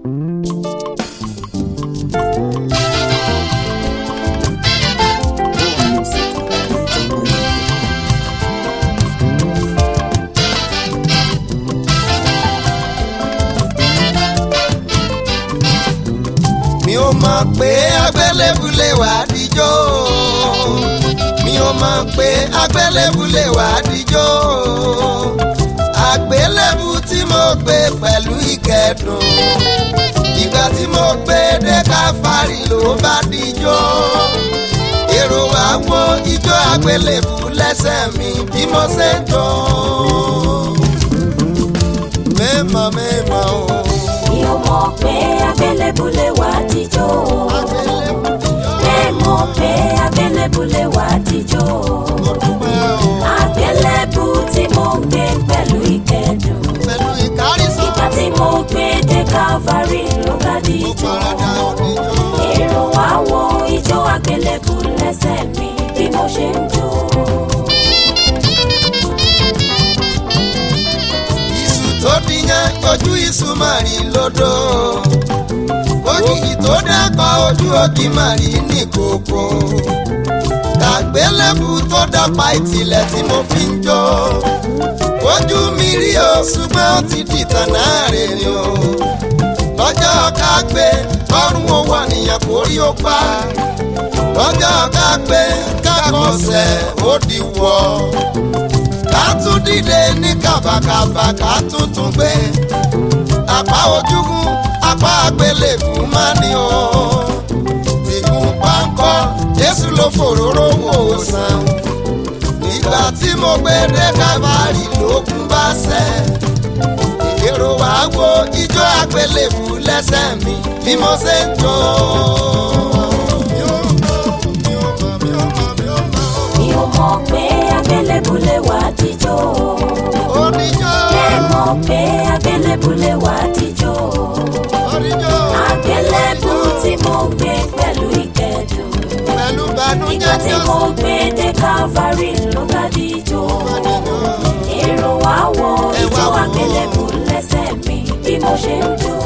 mi ò mọ̀ pé agbélébùlé wà á díjọ́ mi ò mọ̀ pé agbélébùlé wà á díjọ́ àgbélébù tí mo gbé pẹ̀lú ìkẹ́dùn ìgbà tí mo gbé dé káfárì ló bá díjọ́ èrò wa wo ijó àgbélébù lẹ́sẹ̀ mi bí mo ṣe ń jọ mẹ́mọ̀ mẹ́mọ̀ o. mi ò mọ̀ pé abẹ́lẹ́bùlẹ̀ wà á tijọ́ ẹ mọ̀ pé abẹ́lẹ́bùlẹ̀ wà á tijọ́ àgbélébù tí mo gbé pẹ̀lú ìkẹ́dùn pẹ̀lú ìkárísọ́ ìgbà tí mo gbé dé Calvary ló bá di ó ijó parada oníjó. èrò wá wo ijó àgbélébù lẹ́sẹ̀ mi bí mo ṣe ń jó. iṣu tó díyàn ojú iṣu máa rí lódò ògìgì tó dẹ́kọ̀ ojú ògì máa rí ní kòkó kàgbélébù tó dọ́pa ìtìlẹ̀ tí mo fi ń jó ojú mi rí o ṣùgbọ́n ó ti dìtàn náà rè ni o lọ́jọ́ ká gbé ọrùn owó àníyàn kò rí ó pa lọ́jọ́ ká gbé kákọ̀ọ́sẹ̀ ó di wọ́ ká tún dìde ní kàbàkàbà ká tún tún gbé apá ojúgun apá àgbélébù má ní o tìkún páńkọ jésù ló fòróró wò ó sàn nígbà tí mo gbé dé kábàárì lókun bá sẹ èrò wá wo ijó àgbélébù lẹ́sẹ̀ mi bí mo ṣe ń jó. mi ò mọ̀ pé abẹ́lẹ́bùlẹ̀ wà á tijọ́ Oníjó, ẹ mọ̀ pé abẹ́lẹ́bùlẹ̀ wà á tijọ́ oníjó, àgbélébù tí mo gbé pẹ̀lú ìkẹ́dùn pẹ̀lú ìgbà bànújẹ́ tí mo gbé dé Calvary ló bá di ijó èrò wá wo ijó àgbélébù lẹ́sẹ̀ mi bí mo ṣe ń jó.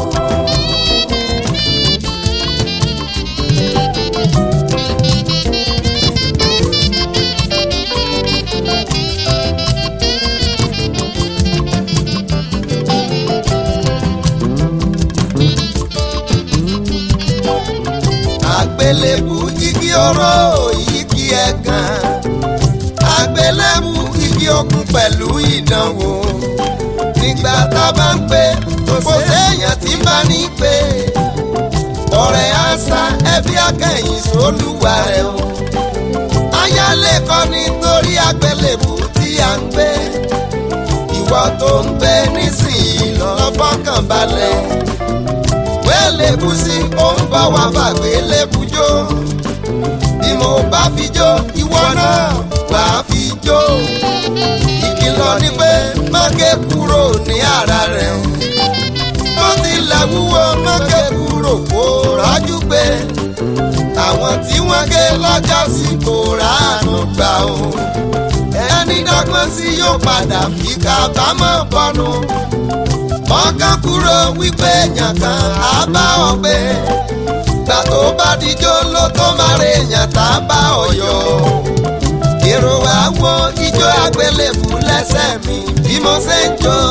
àgbélébù igi oró igi ẹ̀gàn àgbélébù igi ogun pẹ̀lú ìdánwò nígbà tá a bá ń pè kò séèyàn tí ń bá ní pè ọ̀rẹ́ àṣà ẹbí akẹ́yìn sólùwà rẹ̀ o ayálé kọ́ nítorí àgbélébù tí a ń gbé ìwọ tó ń gbé nísìnyí lọ́ọ́ fọkàn balẹ̀ wẹ́lẹ́bùsí ó ń bá wa fàgbé lẹ́bùjó bí mo bá fi jó ìwọ náà wà á fi jó ìkìlọ̀ ni pé má ké kúrò ní ara rẹ̀ o bó tilẹ̀ wúwo má ké kúrò kó rájú pé àwọn tí wọ́n gé lọ́jọ́ sí kò ráàánú gbà o ẹni dọ́gbọ́n sí yóò padà fi kábàámọ̀ bọ́nu ọkàn kúrò wípé èèyàn kan á bá ọ gbé gbà tó bá dijó ló tó máa rè èèyàn tá a bá ọ yọ èrò wa wo ijó àgbélébù lẹ́sẹ̀ mi bí mo ṣe ń jó.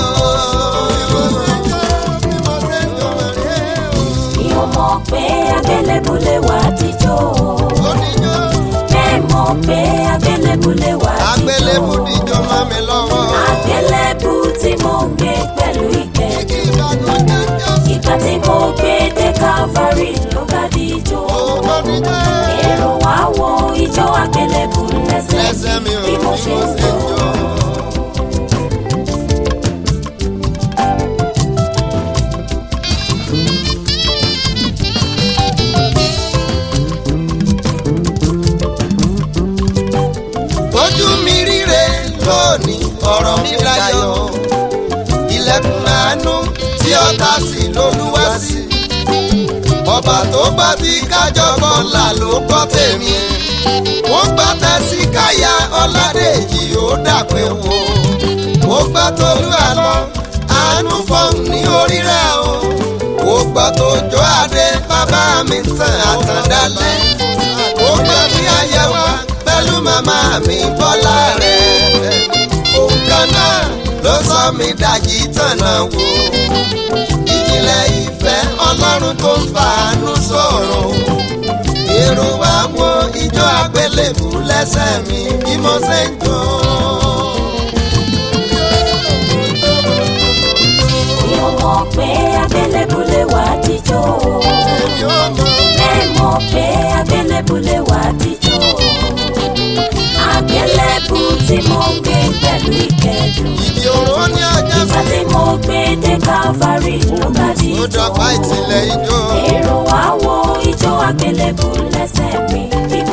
mi ò mọ̀ pé abẹ́lẹ́bùlẹ̀ wà á tijọ́ Oníjó, ẹ mọ̀ pé abẹ́lẹ́bùlẹ̀ wà á àgbélébù tijọ́ dijó mọ́ mi lọ́wọ́. àgbélébù tí mo gbé pẹ̀lú ìkẹ́dùn Kí ìgbàgbọ́jọ́ jọ sí ìgbà tí mo gbé dé Calvary ló bá di ijó oníjó. èrò wá wo ijó àgbélébù lẹ́sẹ̀ lẹ́sẹ̀ mi mi ò bí mo ṣe ń jó. jó. ojú mi ríre lónìí ọ̀rọ̀ mi dayọ̀ ilẹ̀kùn àánú tí ọ̀tá sí lolúwa sí ọba tó bá ti kájọ kọlà ló kọ́ tèmi wọ́n gbá tẹ́sí káyà ọ̀làdèjì ó dàpẹ́ wo ó gbá tolú àlọ́ àánú fọ́ọ̀mù ní orí rẹ̀ o ó nígbà tó jó adé bàbá mi tàn àtàndálẹ̀ ó gbọ́ bí ayẹwo pẹ̀lú màmá mi bọ́lá rẹ̀ òun kan náà ló sọ mi dàjí tànà wò ìjìnlẹ̀ ìfẹ́ ọlọ́run tó ń fàánú sọ̀rọ̀ èrò wa wo ijó àgbélébù lẹ́sẹ̀ mi bí mo ṣe ń jó. mi ò mọ̀ pé abẹ́lẹ́bùlẹ̀ wà á jíjó bẹ́ẹ̀ mọ̀ pé abẹ́lẹ́bùlẹ̀ wà á jíjó àgbélébù tí mo gbé pẹ̀lú ìkẹ́dùn ìdí òró ní ọjà ìgbà tí mo gbé dé Calvary ló bá di ó dọ̀pá ìtìlẹ̀ ijó. èrò wá wo ijó àgbélébù lẹ́sẹ̀ mi bí